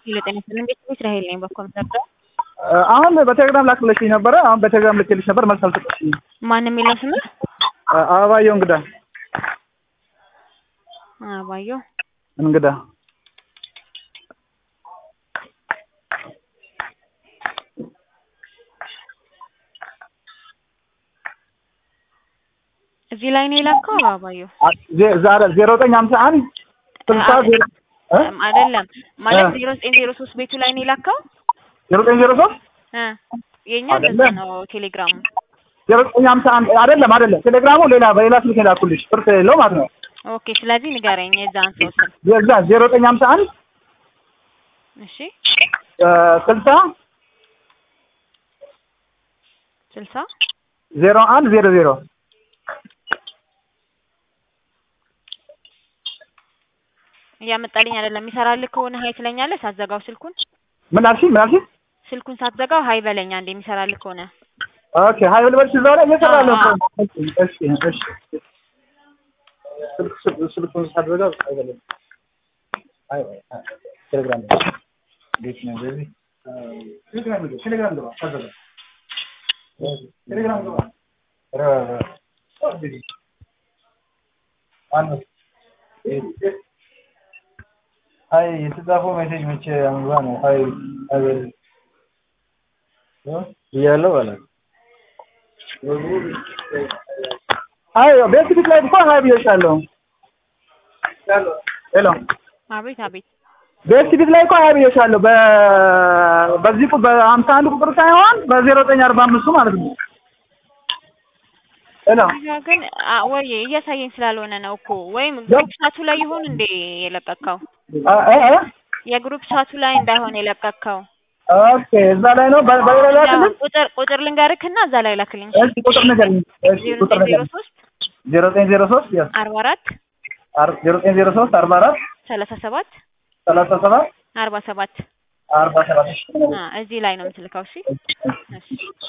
ጤና ይስጥልኝ ቤተሰብ እስራኤል ነኝ በኮምፒውተር አሁን በቴሌግራም ላክልሽኝ ነበረ። አሁን በቴሌግራም ልኬልሽ ነበር፣ መልስ አልሰጠሽኝም። ማን የሚለው ስምህ? አበባየሁ እንግዳ አባየሁ እንግዳ እዚህ ላይ ነው የላከው። አባየሁ ዛሬ ዜሮ ዘጠኝ ሀምሳ አንድ ስልሳ ዜሮ እ አይደለም ማለት እ ዜሮ ዘጠኝ ዜሮ ሶስት ቤቱ ላይ ነው የላከው። ዜሮ ዘጠኝ ዜሮ ሶስት እ የኛ አይደለም። እንደዛ ነው ቴሌግራሙ። ዜሮ ዘጠኝ ሀምሳ አንድ አይደለም አይደለም። ቴሌግራሙ ሌላ በሌላ ስልክ የላኩልሽ ብር የለው ማለት ነው። ኦኬ ስለዚህ ንገረኝ የዛን ሰው ስም። የዛ ዜሮ ዘጠኝ ሀምሳ አንድ እሺ ስልሳ ስልሳ ዜሮ አንድ ዜሮ ዜሮ እያመጣልኝ አይደለም። የሚሰራልህ ከሆነ ሀይ ትለኛለህ ሳትዘጋው ስልኩን ምን አልሽኝ? ምን አልሽኝ? ስልኩን ሳትዘጋው ሀይ በለኛ እንደ የሚሰራልህ ከሆነ ኦኬ ሀይ ልበልሽ እዛው ላይ እየሰራ ነው እኮ። አዎ፣ እሺ እሺ ስልክ ስልክ ስልኩን ሳትዘጋ አይበለም። አይ አይ ቴሌግራም ላይ እንዴት ነው እንደዚህ? ቴሌግራም ላይ ቴሌግራም ላይ ሳትዘጋ ቴሌግራም ላይ ኧረ ኧረ ማነው? አይ የተጻፈው ሜሴጅ መቼ አንባ ነው? አይ አይ እያለው በላት አይ ቤት ላይ እኮ ሀይ ብዬሻለሁ። ሄሎ አቤት አቤት ቤት ፊት ላይ እኮ ሀይ ብዬሻለሁ። በ በዚህ ቁ- በሀምሳ አንድ ቁጥር ሳይሆን በዜሮ ዘጠኝ አርባ አምስቱ ማለት ነው። ሄሎ እዛ ግን አ- ወይ እያሳየኝ ስላልሆነ ነው እኮ ወይም ግሩፕ ቻቱ ላይ ይሆን እንዴ የለቀቅከው? አ- አ- አ? የግሩፕ ቻቱ ላይ እንዳይሆን የለቀቅከው። ኦኬ እዛ ላይ ነው በ- በሌላ ላይ ያው አይደለም? ቁጥር ቁጥር ልንገርክና እዛ ላይ ላክልኝ። እሺ ቁጥር ንገሪኝ። እሺ ዜሮ ቁጥር ዘጠኝ ዜሮ ንገሪኝ። ሶስት ዜሮ ዘጠኝ ዜሮ ሶስት ያ አርባ አራት አር- ዜሮ ዘጠኝ ዜሮ ሶስት አርባ አራት ሰላሳ ሰባት ሰላሳ ሰባት አርባ ሰባት አርባ ሰባት አ እዚህ ላይ ነው የምትልከው። እሺ እሺ